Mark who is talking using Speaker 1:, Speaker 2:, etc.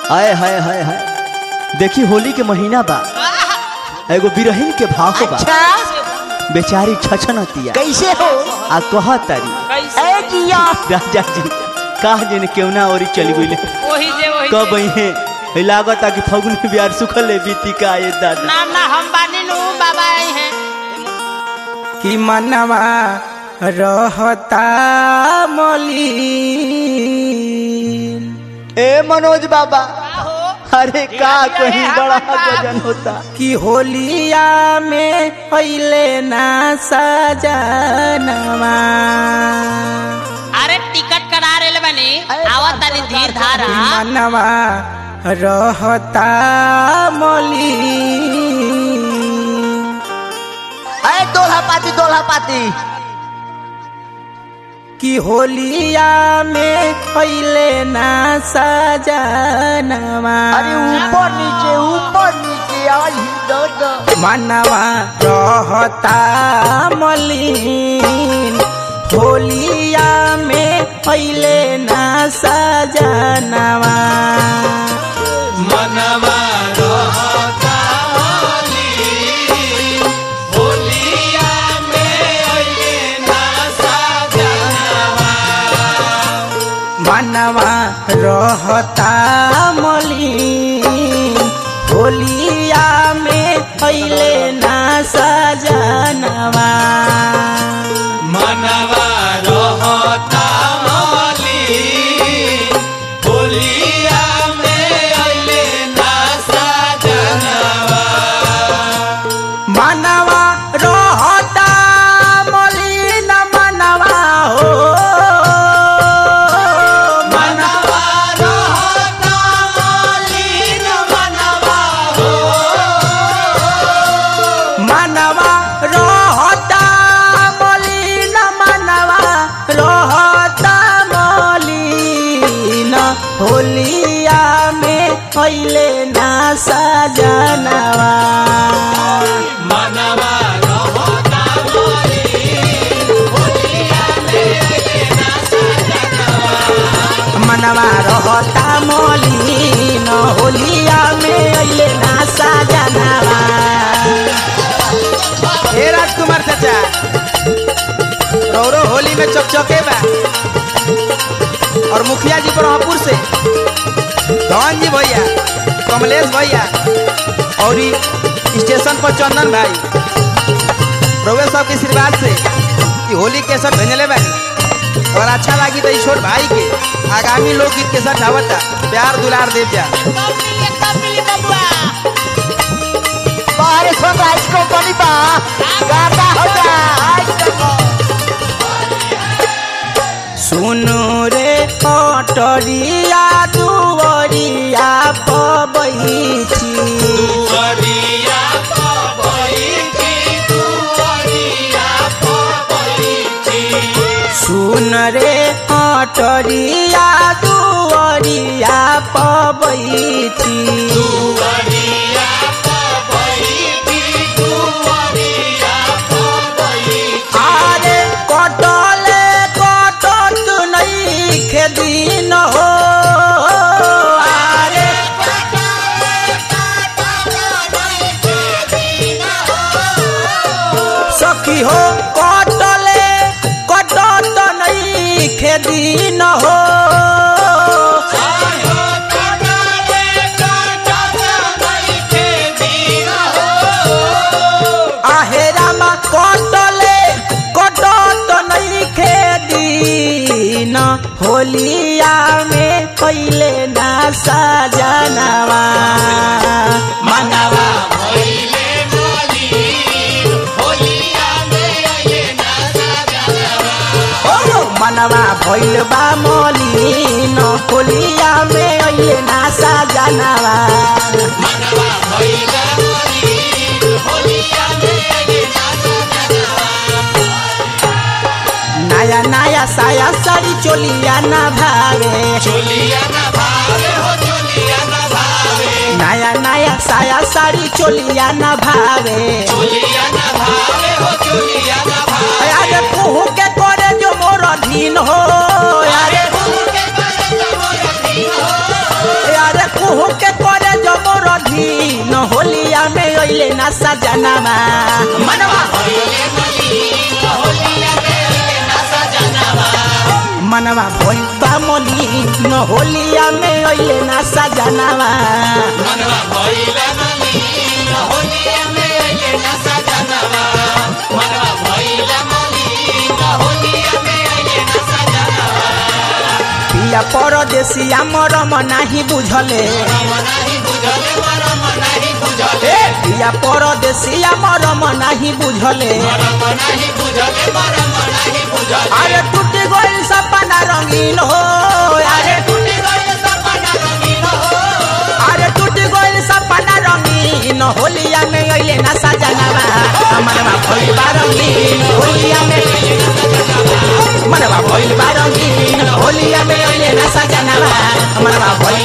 Speaker 1: हाय हाय हाय हाय देखी होली के महीना बा एगो बिरहिन के भाव बा
Speaker 2: अच्छा
Speaker 1: बेचारी छछनतिया
Speaker 2: कैसे हो
Speaker 1: आ कह तारी
Speaker 3: कैसे
Speaker 2: ए जिया
Speaker 1: राजा जी कहा जन केवना और चली गई
Speaker 3: वही जे वही
Speaker 1: कब
Speaker 3: जे।
Speaker 1: है लागत कि फगुन बिहार सुखल है बीती का ये दादा
Speaker 3: ना ना हम बानी नु बाबा आए हैं
Speaker 4: कि मनवा रहता मलिन
Speaker 1: ए मनोज बाबा
Speaker 3: हो
Speaker 1: अरे का कहीं बड़ा गजन होता
Speaker 4: कि होलिया में पहले ना सजनवा
Speaker 3: अरे टिकट करा रेल बनी आवत तनी धीर धारा
Speaker 4: कि मनवा रहता मलिन
Speaker 2: ए दोल्हा पाती दोल्हा पाती
Speaker 4: कि होलिया में पहले ना सजनवा
Speaker 2: अरे ऊपर नीचे ऊपर नीचे आई दादा
Speaker 4: मनवा रहता मलिन होलिया में पहले ना सजनवा मनवा रहता मलिन होलिया में पहले ना सजनवा मनवा रहता मलिन मनवा हो मनवा रहता मलिन मनवा हो मनवा रहता मलिन मनवा रहता मलिन होलिया में पहले ना सजनवा मनवा रहता मलिन होलिया में अइले ना सजनवा हे राजकुमार चाचा रौरो होली में चकचके बा और मुखिया जी ब्रह्मपुर से धन जी भैया कमलेश भैया और ई स्टेशन पर चंदन भाई रउए सब के आशीर्वाद से ई होली के सब भेजले बानी और अच्छा लगी तो ई छोट भाई के आगामी लोकगीत के साथ आवता प्यार दुलार देव जा
Speaker 3: कब मिली कब मिली बबुआ
Speaker 2: बाहर सनराइज कंपनी बा गाता होगा आज देखो
Speaker 4: सुनु रे कटरिया दुवरिया पबैची सुन रे कटरिया दुवरिया पबैची आरे कटले कटत नहीं खेदिन हो आरे सखी हो कटले कटत नहीं खेदिन हो आहेरामा कटले कटत नहीं खेदिन होलिया में पहले ना सजनवा मनवा ओ मनवा भइल बा मलिन होलिया में अइले ना सजनवा नया नया साया साड़ी चोलिया ना भावे नया नया साया साड़ी चोलिया ना भावे अरे कुहू के करे जो मोर धीन हो अरे अरे कुहू
Speaker 2: अइले ना सजनावा मनवा मनवा भइल बा मलिन होलिया में अइले ना सजनावा पिया परदेसिया मरम नाही बुझले ए, पिया परदेसिया मरम नाही बुझले अरे टूट गइल सपना रंगीन हो अरे अरे टूट गइल सपना रंगीन होलिया में अइले ना सजनावा मनवा भइल बा रंगीन होलिया में मनवा भइल बा रंगीन होलिया में अइले ना सजनावा मनवा भइल